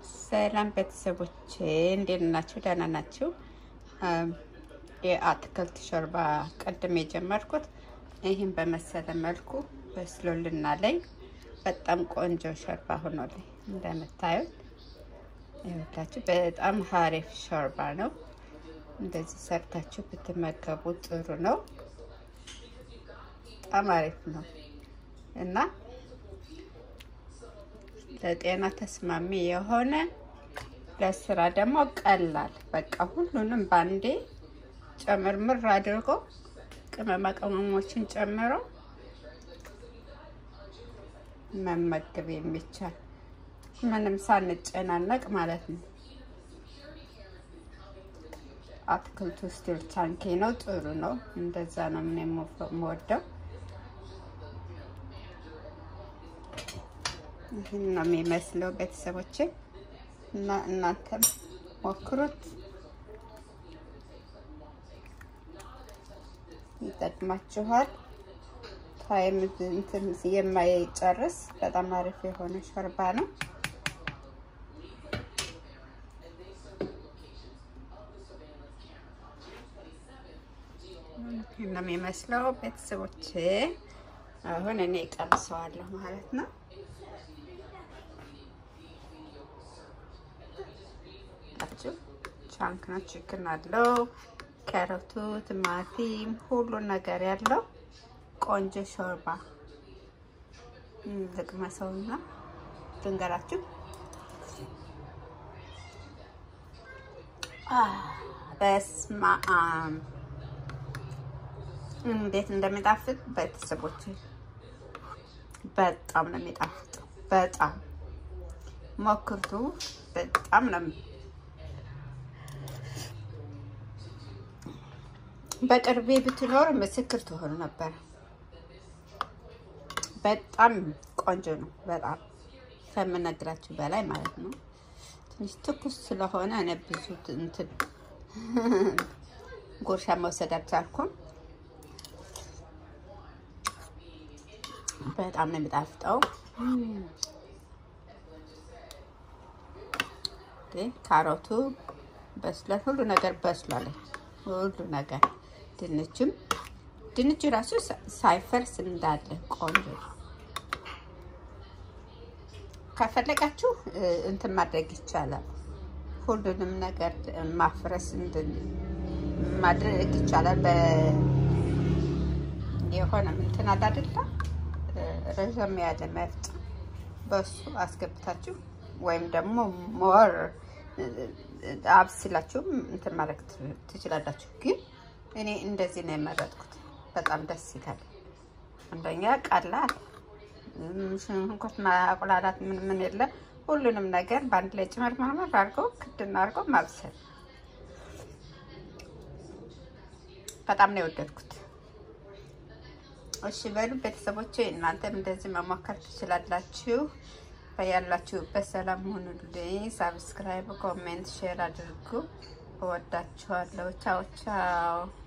ሰላም ቤተሰቦቼ እንዴት ናችሁ? ደህና ናችሁ? የአትክልት ሾርባ ቅድም የጀመርኩት ይህን በመሰለ መልኩ በስሎልና ላይ በጣም ቆንጆ ሾርባ ሆኖልኝ እንደምታዩት ይኸውላችሁ፣ በጣም ሀሪፍ ሾርባ ነው። እንደዚህ ሰርታችሁ ብትመገቡ ጥሩ ነው። በጣም አሪፍ ነው እና ለጤና ተስማሚ የሆነ ለስራ ደግሞ ቀላል በቃ ሁሉንም ባንዴ ጨምርምር አድርጎ ቅመማ ቅመሞችን ጨምሮ መመገብ የሚቻል ምንም ሳንጨናነቅ ማለት ነው። አትክልቱ ስቲል ቻንኪ ነው፣ ጥሩ ነው። እንደዛ ነው ምን የምወደው። ይህን ነው የሚመስለው ቤተሰቦቼ እና እናንተም ሞክሩት፣ ይጠቅማችኋል። ታይም እንትን የማይጨርስ በጣም አሪፍ የሆነ ሾርባ ነው። ይህን ነው የሚመስለው ቤተሰቦቼ። አሁን እኔ ቀምሰዋለሁ ማለት ነው። ቻንክ ነው። ችክን አለው፣ ካሮቱ፣ ቲማቲም ሁሉ ነገር ያለው ቆንጆ ሾርባ ልቅመሰውና ልንገራችሁ። በስመ አብ እንዴት እንደሚጣፍጥ ቤተሰቦች፣ በጣም ነው የሚጣፍጠው። በጣም ሞክርቱ። በጣም ነው በቅርቤ ብትኖር ምስክር ትሆኑ ነበር። በጣም ቆንጆ ነው። በጣም ከምነግራችሁ በላይ ማለት ነው። ትንሽ ትኩስ ስለሆነ እኔ ብዙ እንትን ጉርሻ መውሰድ አልቻልኩም። በጣም ነው የሚጣፍጠው። ካሮቱ በስሏል። ሁሉ ነገር በስሏል። ሁሉ ነገር ድንችም ድንቹ ራሱ ሳይፈርስ እንዳለ ቆንጆ ነው። ከፈለጋችሁ እንትን ማድረግ ይቻላል። ሁሉንም ነገር ማፍረስ ማድረግ ይቻላል። የሆነ እንትን አለ አይደለ? ረዘም ያለ መፍጫ በሱ አስገብታችሁ ወይም ደግሞ ሞር አብስላችሁም እንትን ማድረግ ትችላላችሁ። ግን እኔ እንደዚህ ነው የመረጥኩት። በጣም ደስ ይላል። አንደኛ ቀላል፣ ሽንኩርት ማቁላላት ምን ምን የለ ሁሉንም ነገር በአንድ ላይ ጭመር ማመር አድርገው ክድና አድርገው ማብሰል በጣም ነው የወደድኩት። እሺ በሉ ቤተሰቦቼ፣ እናንተም እንደዚህ መሞከር ትችላላችሁ። በያላችሁበት ሰላም ሆኑልኝ። ሳብስክራይብ፣ ኮሜንት፣ ሼር አድርጉ። እወዳችኋለሁ። ቻው ቻው።